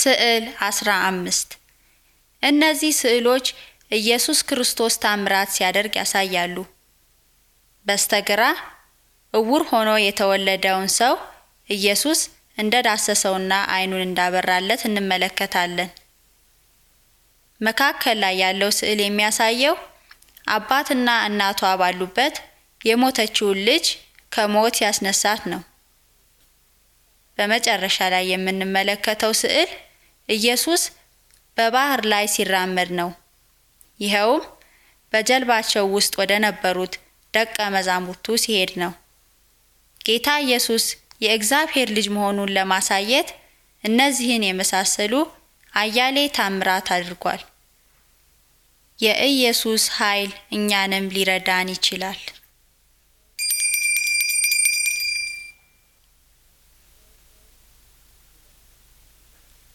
ስዕል 15 እነዚህ ስዕሎች ኢየሱስ ክርስቶስ ታምራት ሲያደርግ ያሳያሉ። በስተግራ እውር ሆኖ የተወለደውን ሰው ኢየሱስ እንደ ዳሰሰውና ዓይኑን እንዳበራለት እንመለከታለን። መካከል ላይ ያለው ስዕል የሚያሳየው አባትና እናቷ ባሉበት የሞተችውን ልጅ ከሞት ያስነሳት ነው። በመጨረሻ ላይ የምንመለከተው ስዕል ኢየሱስ በባህር ላይ ሲራመድ ነው። ይኸውም በጀልባቸው ውስጥ ወደ ነበሩት ደቀ መዛሙርቱ ሲሄድ ነው። ጌታ ኢየሱስ የእግዚአብሔር ልጅ መሆኑን ለማሳየት እነዚህን የመሳሰሉ አያሌ ታምራት አድርጓል። የኢየሱስ ኃይል እኛንም ሊረዳን ይችላል።